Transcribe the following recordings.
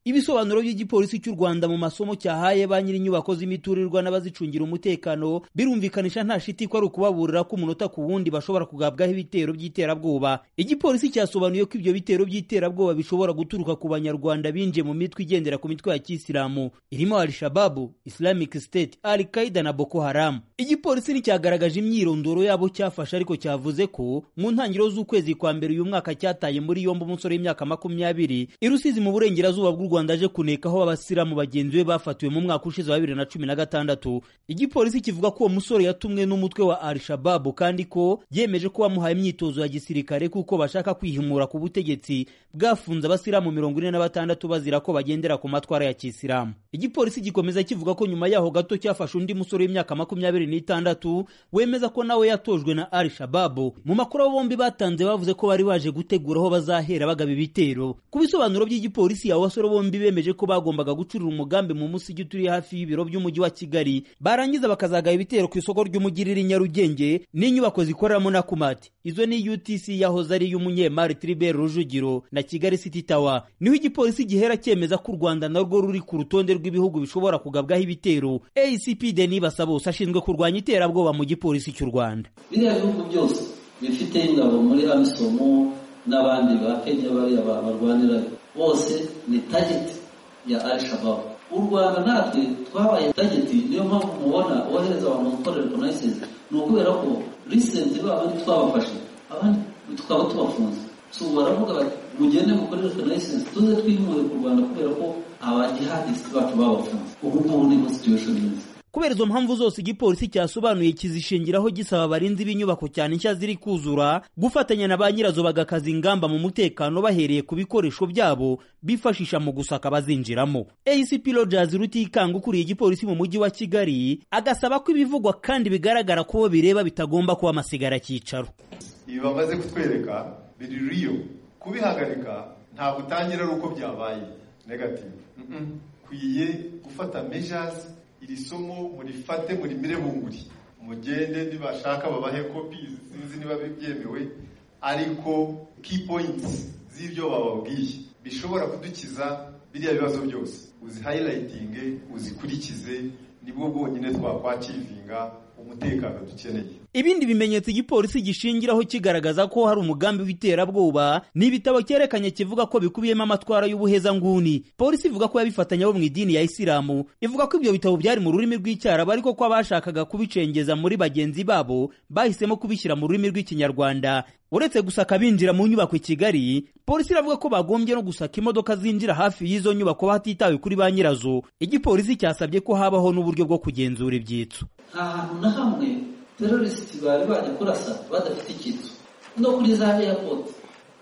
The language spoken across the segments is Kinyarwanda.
ibisobanuro by'igipolisi cy'u Rwanda mu masomo cyahaye ba nyiri inyubako z'imiturirwa n'abazicungira umutekano birumvikanisha nta shiti ko ari ukubaburira ko umunota ku wundi bashobora kugabwaho ibitero by'iterabwoba igipolisi cyasobanuye ko ibyo bitero by'iterabwoba bishobora guturuka ku banyarwanda binjiye mu mitwe igendera ku mitwe ya kisilamu irimo Al-Shababu Islamic State Al-Qaeda na Boko Haram igipolisi nticyagaragaje imyirondoro yabo cyafashe ariko cyavuze ko mu ntangiriro z'ukwezi kwa mbere uyu mwaka cyataye muri yombi umusore w'imyaka makumyabiri i Rusizi mu burengerazuba bw'u Rwanda aje kunekaho abasiramu bagenzi be bafatiwe mu mwaka ushize wa bibiri na cumi na gatandatu igipolisi kivuga ko uwo musore yatumwe n'umutwe wa Al-Shababu kandi ko yemeje ko bamuhaye imyitozo ya gisirikare kuko bashaka kwihimura ku butegetsi bwafunze abasiramu mirongo ine na batandatu bazira ko bagendera ku matwara ya kisilamu igipolisi gikomeza kivuga ko nyuma yaho gato cyafashe undi musore w'imyaka makumyabiri n'itandatu wemeza ko nawe yatojwe na Al-Shababu mu makuru bombi batanze bavuze ko bari baje gutegura aho bazahera bagaba ibitero ku bisobanuro by'igipolisi abo basore bombi bemeje ko bagombaga gucurira umugambi mu musigi uturiye hafi y'ibiro by'umujyi wa Kigali barangiza bakazagaba ibitero ku isoko ry'umujyi riri Nyarugenge n'inyubako zikoreramo na Kumati izo ni UTC yahoze ari y'umunyemari Tribert Rujugiro na Kigali City Tower niho igipolisi gihera cyemeza ko u Rwanda narwo ruri ku rutonde rw'ibihugu bishobora kugabwaho ibitero ACP Denis Basabose ashinzwe kurwanya iterabwoba mu gipolisi cy'u Rwanda biriya bihugu byose bifite ingabo muri amisomo n'abandi ba Kenya bariya barwanira bose ni tageti ya Al-Shabaab u Rwanda natwe twabaye tageti niyo mpamvu mubona wohereza abantu gukorera reconnaissance ni ukubera ko risenti babandi twabafashe abandi tukaba tubafunze so baravuga bati mugende mukore reconnaissance tuze twimure ku Rwanda kubera ko abajihadisiti bacu babafunze ubu ngubu niho situation imeze kubera izo mpamvu zose igipolisi cyasobanuye kizishingiraho gisaba abarinzi b'inyubako cyane nshya ziri kuzura gufatanya na ba nyirazo bagakaza ingamba mu mutekano bahereye ku bikoresho byabo bifashisha mu gusaka abazinjiramo ACP Rogers Rutikanga ukuriye igipolisi mu mujyi wa Kigali agasaba ko ibivugwa kandi bigaragara ko bo bireba bitagomba kuba amasigara cyicaro ibi bamaze kutwereka biri riyo kubihagarika ntabwo utangira ari uko byabaye negative kwiye gufata measures iri somo murifate murimire bunguri mugende nibashaka babahe kopi sinzi niba byemewe ariko key points z'ibyo bababwiye bishobora kudukiza biriya bibazo byose uzi hayilayitinge uzikurikize nibwo bwonyine twakwakivinga umutekano dukeneye ibindi bimenyetso igipolisi gishingiraho kigaragaza ko hari umugambi w'iterabwoba ni ibitabo cyerekanye kivuga ko bikubiyemo amatwara y'ubuhezanguni polisi ivuga ko yabifatanya bo mu idini ya isilamu ivuga ko ibyo bitabo byari mu rurimi rw'icyarabu ariko ko abashakaga kubicengeza muri bagenzi babo bahisemo kubishyira mu rurimi rw'ikinyarwanda uretse gusaka binjira mu nyubako i Kigali polisi iravuga ko bagombye no gusaka imodoka zinjira hafi y'izo nyubako hatitawe kuri ba nyirazo igipolisi cyasabye ko habaho n'uburyo bwo kugenzura ibyitso ahantu na hamwe terorisiti bari bajya kurasa badafite icyitso no kuri za eyapoti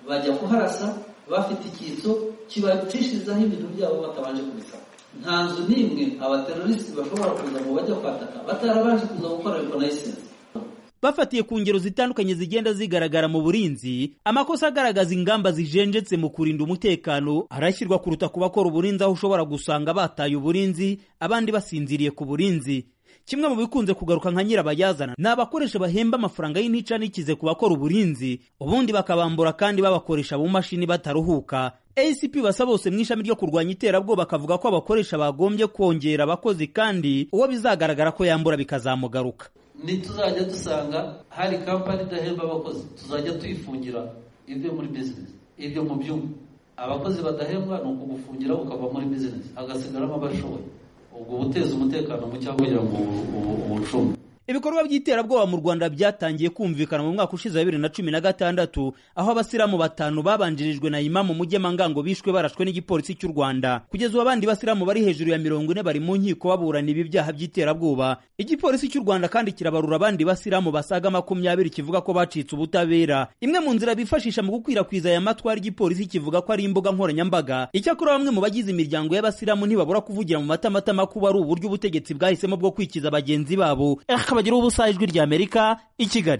bajya kuharasa bafite icyitso kibacishirizaho ibintu byabo batabanje kubisaba nta nzu n'imwe abaterorisiti bashobora kuza ngo bajya kwataka batarabanje kuza gukora rekonayisensi bafatiye ku ngero zitandukanye zigenda zigaragara mu burinzi amakosa agaragaza ingamba zijenjetse mu kurinda umutekano arashyirwa kuruta ku bakora uburinzi aho ushobora gusanga bataye uburinzi abandi basinziriye ku burinzi kimwe mu bikunze kugaruka nka nyirabayazana ni abakoresha bahemba amafaranga y'intica n'ikize ku bakora uburinzi ubundi bakabambura kandi babakoresha mu mashini bataruhuka ACP basa bose mu ishami ryo kurwanya iterabwoba bakavuga ko abakoresha bagombye kongera abakozi kandi uwo bizagaragara ko yambura bikazamugaruka ntituzajya dusanga hari kampani idahemba abakozi tuzajya tuyifungira ibyo muri bizinesi ibyo mu byuma abakozi badahembwa ni ukugufungira ukava muri bizinesi hagasigaramo abashoboye ubwo guteza umutekano muke kugira ngo ubucunge ibikorwa by'iterabwoba mu Rwanda byatangiye kumvikana mu mwaka ushize wa bibiri na cumi na gatandatu aho abasiramu batanu babanjirijwe na imamu Mugemangango bishwe barashwe n'igipolisi cy'u Rwanda kugeza ubu abandi basiramu bari hejuru ya mirongo ine bari mu nkiko baburana ibi byaha by'iterabwoba igipolisi cy'u Rwanda kandi kirabarura abandi basiramu basaga makumyabiri kivuga ko bacitse ubutabera imwe mu nzira bifashisha mu gukwirakwiza aya matwara igipolisi kivuga ko ari imbuga nkoranyambaga icyakora bamwe mu bagize imiryango y'abasiramu ntibabura kuvugira mu matamatama ko ari uburyo ubutegetsi bwahisemo bwo kwikiza bagenzi babo bagiraho ubusa ijwi ry'Amerika i Kigali